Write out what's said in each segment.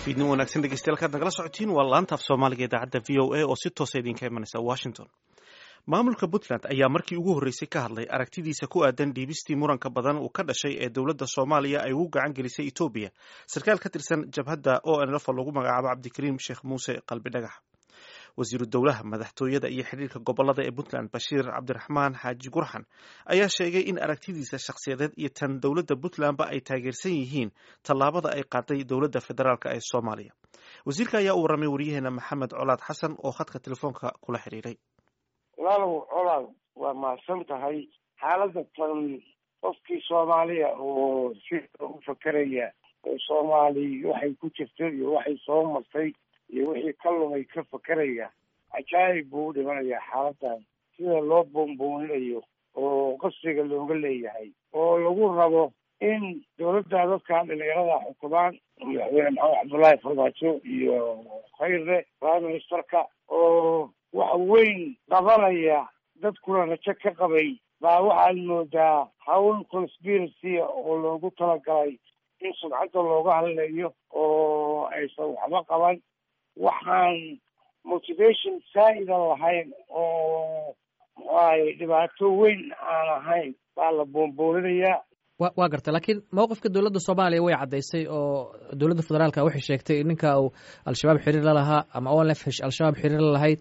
fiidnin wanaagsan dhegeystayaal kaad nagala socotiin waa laanta af soomaaliga idaacadda v o a oo si toosa idinka imanaysa washington maamulka puntland ayaa markii ugu horreysay ka hadlay aragtidiisa ku aadan dhiibistii muranka badan uu ka dhashay ee dowladda soomaaliya ay ugu gacan gelisay etoobiya sarkaal ka tirsan jabhadda o n lf oo lagu magacaabo cabdikariim sheekh muuse qalbi dhagax wasiiru dowlaha madaxtooyada iyo xidhiirka gobolada ee puntland bashiir cabdiraxmaan xaaji gurxan ayaa sheegay in aragtidiisa shakhsiyadeed iyo tan dowladda puntlandba ay taageersan yihiin tallaabada ay qaaday dowladda federaalk ee soomaaliya wasiirka ayaa u warramay waryaheena maxamed colaad xasan oo khadka telefoonka kula xiriiray walaalow colaad waa mahadsan tahay xaaladda tan qofkii soomaaliya oo sida u fakeraya oo soomaali waxay ku jirto iyo waxay soo martay iyo wixii ka lumay ka fakeraya cajaayib buu u dhimanayaa xaaladan sida loo boonbooninayo oo qasriga looga leeyahay oo lagu rabo in dowladda dadkan dhalinyarada xukumaan madaxweyne maxamed cabdullaahi farmaajo iyo khayre prime ministerka oo wax weyn qabanaya dadkuna rajo ka qabay baa waxaad moodaa hawl conspiracy oo loogu talagalay in sumcadda looga hadlayo oo aysan waxba qaban waxaan motivation saa'ida lahayn oo muxuahay dhibaato weyn aan ahayn baa la boonbooninayaa wa waa garta laakiin mowqifka dowladda soomaaliya way caddaysay oo dowladda federaalka waxay sheegtay ninka uu al-shabaab xiriir la lahaa ama o lf al-shabaab xiriir la lahayd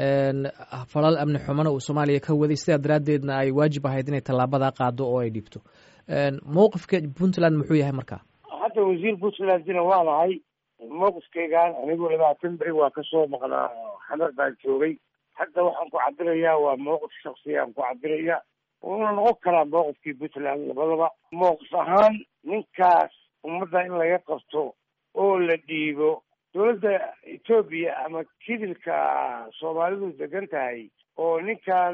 falal amni xumana uu soomaaliya ka waday sidaa daraaddeedna ay waajib ahayd inay tallaabadaa qaado oo ay dhiibto mowqifka puntland muxuu yahay marka hadda wasiir puntlandina waa nahay mowqifkaygaan anigoo labaatan beri waa kasoo maqnaa xamar baan joogay hadda waxaan ku cabirayaa waa mowqif shaksiyaan ku cabiraya wuuna noqon karaa mowqifkii puntland labadaba mowqif ahaan ninkaas ummadda in laga qabto oo la dhiibo dowladda etoobiya ama kidilka soomaalidu degan tahay oo ninkan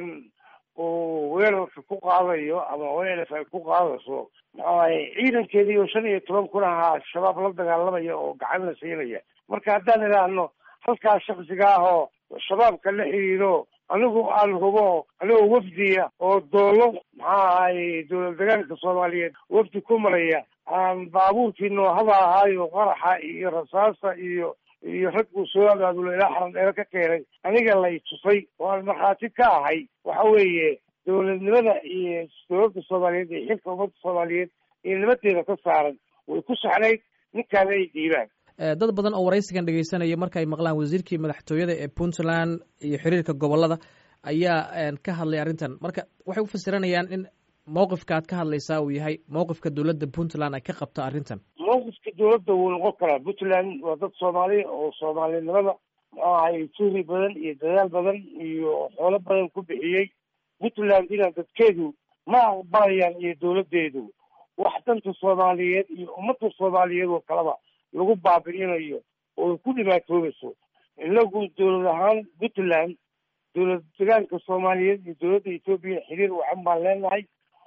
uu weerarka ku qaadayo ama welf ay ku qaadayso maxuahay ciidankeedii oo shan iyo toban kun ahaa al-shabaab la dagaalamaya oo gacan la siinaya marka haddaan idhaahno halkaa shaksiga ah oo shabaabka la xiriiro anigu aan hubo anigoo wafdiya oo doolo maxaa ahay dowlad degaanka soomaaliyeed wafdi ku maraya aan baabuurkii noohada ahaayo qaraxa iyo rasaasa iyo iyo rag buu soo abaabulo ilaa xaran dheero ka keenay aniga lay tusay oo aan markhaati ka ahay waxa weeye dowladnimada iyo dowladda soomaaliyeed iyo xilka ummadda soomaaliyeed iyo nimadeeda ka saaran way ku saxnayd ninkaana ay dhiibaan dad badan oo waraysigan dhegeysanaya marka ay maqlaan wasiirkii madaxtooyada ee puntland iyo xiriirka gobolada ayaa ka hadlay arrintan marka waxay u fasiranayaan in mowqifka aad ka hadlaysaa uu yahay mowqifka dowladda puntland ay ka qabto arrintan mowqifka dowladda wuu noqon karaa puntland waa dad soomaaliya oo soomaalinimada muxuu ahay juhri badan iyo dadaal badan iyo xoolo badan ku bixiyey puntland inaa dadkeedu ma aqbalayaan iyo dowladdeedu wax danta soomaaliyeed iyo ummadda soomaaliyeed oo kaleba lagu baabi'inayo oo ku dhibaatoobayso inagu dowlad ahaan puntland dowlad degaanka soomaaliyeed iyo dowladda etoobiya xiriir wacan baan leenahay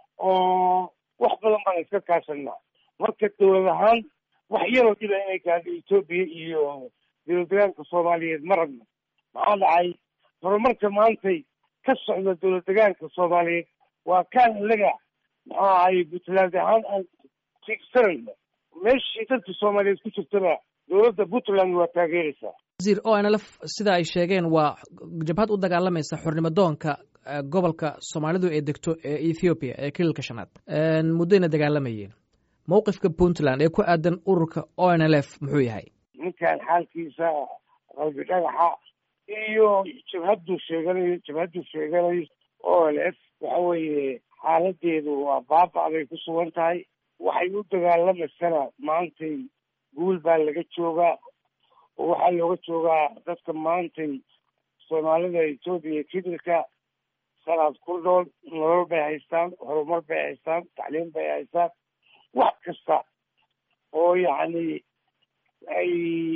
oo wax badan baan iska kaashanaa marka dowlad ahaan wax yaroo dhiba inay gaadho etoobiya iyo dowlad degaanka soomaaliyeed ma rabno maxaa dhacay horumarka maantay ka socda dowlad degaanka soomaaliyeed waa kaan ilaga maxuu ahay puntland ahaan aan tiigsanayno meeshii dadka soomaaliyeed ku jirtana dowladda puntland waa taageeraysaa wasiir o n lf sida ay sheegeen waa jabhad u dagaalamaysa xornimo doonka gobolka soomaalidu ee degto ee ethoobiya ee kililka shanaad muddayna dagaalamayeen mowqifka puntland ee ku aadan ururka o n l f muxuu yahay ninkan xaalkiisa qalbi dhagaxa iyo jabhaddu sheeganayo jabhaddu sheeganayo o n f waxa weeye xaaladeedu waa baaba bay ku sugan tahay waxay u dagaalamaysana maantay guul baa laga joogaa oo waxaa looga joogaa dadka maantay soomaalida etoobiya kidilka sanaad ku nool nolol bay haystaan horumar bay haystaan tacliim bay haystaan wax kasta oo yacni ay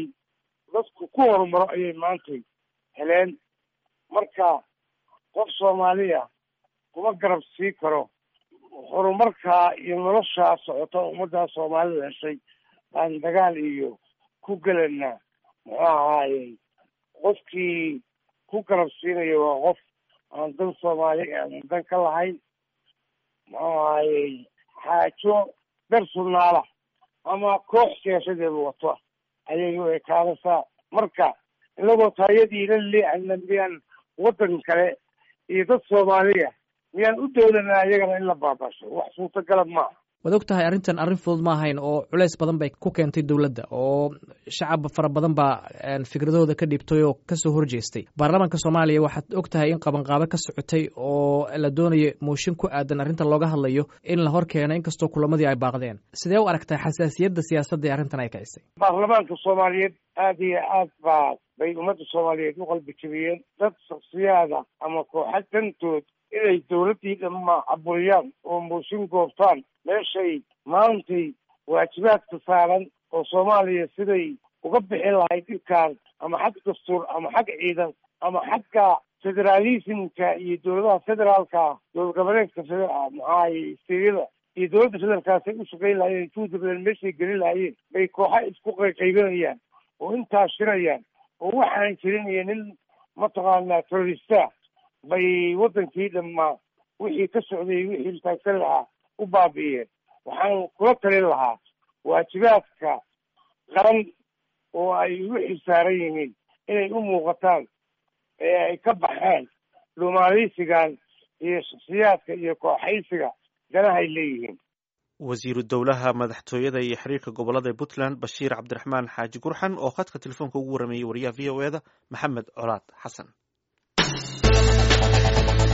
dadku ku horumaro ayay maantay heleen marka qof soomaaliya kuma garab sii karo horumarkaa iyo noloshaa socota ummaddaa soomaalida heshay baan dagaal iyo ku gelanaa muxuu ahaayey qofkii ku garab siinaya waa qof aan dan soomaali aan dan ka lahayn muxuu ahaayey xaajo dar sunnaala ama koox siyaasadeedu wato ayay u ekaanaysaa marka inagoo taayadii la leexana miyaan waddan kale iyo dad soomaaliya miyaan u doolanaa ayagana in la baabasho wax suurtagala maaha waad og tahay arrintan arrin fudud ma ahayn oo culays badan bay ku keentay dowladda oo shacab fara badan baa fikradahooda ka dhiibtay oo kasoo horjeestay baarlamaanka soomaaliya waxaad og tahay in qabanqaabo ka socotay oo la doonayo mooshin ku aadan arrintan looga hadlayo in la hor keeno inkastoo kulamadii ay baaqdeen sidee u aragtaa xasaasiyadda siyaasadda ee arrintan ay kicisay baarlamaanka soomaaliyeed aada iyo aad baa bay ummadda soomaaliyeed u qalbi jabiyeen dad shaksiyaada ama kooxa dantood inay dawladdii dhamma caburiyaan oo mooshin goobtaan meeshay maantay waajibaadka saaran oo soomaaliya siday uga bixi lahayd dhibkaan ama xag dastuur ama xag ciidan ama xagga federaalismka iyo dowladaha federaalka dowlad goboleedka maxaay steryada iyo dowladda federaalkaasay u shaqayn lahaayeen juhdi badan meeshay gelin lahaayeen bay kooxa isku qayqaybinayaan oo intaa shirayaan oo waxaan jirin iyo nin mataqaanaa terorista bay waddankii dhammaa wixii ka socday wixii taagsan lahaa u baabi'iyeen waxaan kula talin lahaa waajibaadka qaran oo ay ugu xilsaaran yihiin inay u muuqataan ee ay ka baxaan dhuumaaliysigan iyo shaksiyaadka iyo kooxaysiga danahay leeyihiin wasiiru dowlaha madaxtooyada iyo xiriirka gobolada ee puntland bashiir cabdiraxmaan xaaji gurxan oo khadka telefoonka ugu warameeyey wariyaha v o e da maxamed colaad xasan